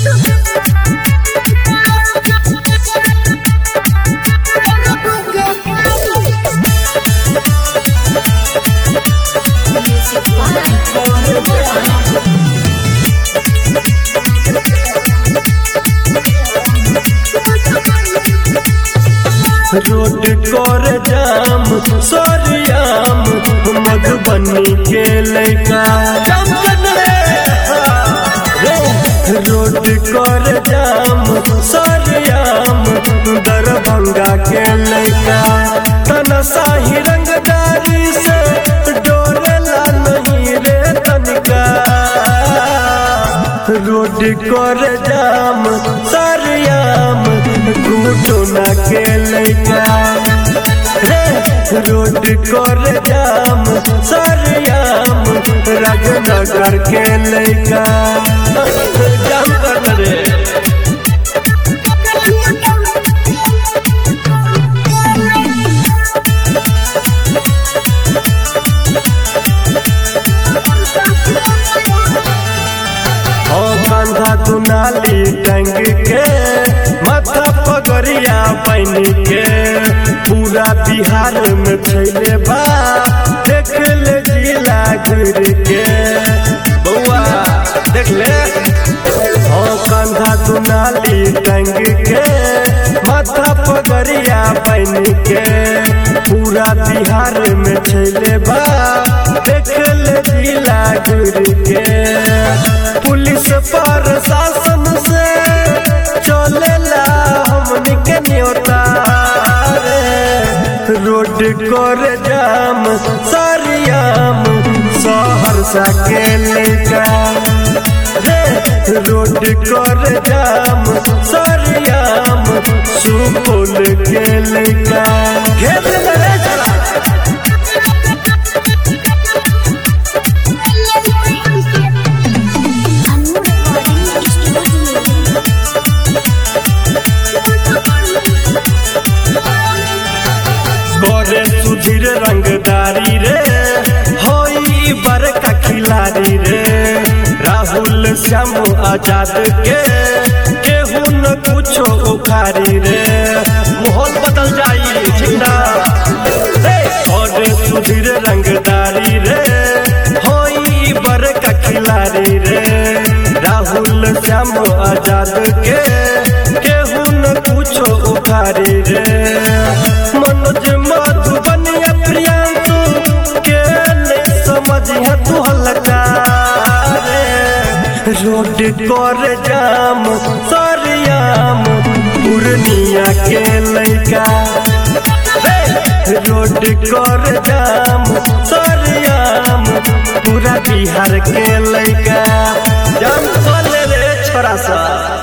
Road कर जाम सरियाम मधुबनी के लैका रोड कर जाम सरियाम दरभंगा के लैका तना शाही रंगदारी से डोरेला नहीं रे तनिका रोड कर जाम सरियाम घुटना के लैका रे रोड कर जाम सरियाम राजनगर के लैका जाम कर रे ओ कंधा दुनाली टंग के माथा पगड़िया बन के पूरा बिहार में छैले बा देख ले जिला घूर के बउआ देख ले ओ कंधा दुनाली टंग के माथा पगड़िया बन के पूरा बिहार में छैले बा देख ले जिला घूर के पुलिस पर शासन से चलेला हमनी के न्योता रे। रोड कर जाम सरियाम सहरसा के लैका रे रोड कर जाम सरियाम सुपौल के लैका घेर ले रे चला करे सुधीर रंगदारी रे होई बड़का खिलाड़ी रे राहुल श्याम आजाद के केहू न कुछो उखारी रे माहौल बदल जाई ठीक ना रे करे सुधीर रंगदारी रे होई बड़का खिलाड़ी रे राहुल श्याम आजाद के केहू न कुछो उखारी रे मनोज मधुबनिया प्रियांशु के नहीं समझिया तू हल्का रे रोड कर जाम सरियाम पूर्णिया के लैका रे रोड कर जाम सरियाम पूरा बिहार के लैका जाम चले रे छोरा सा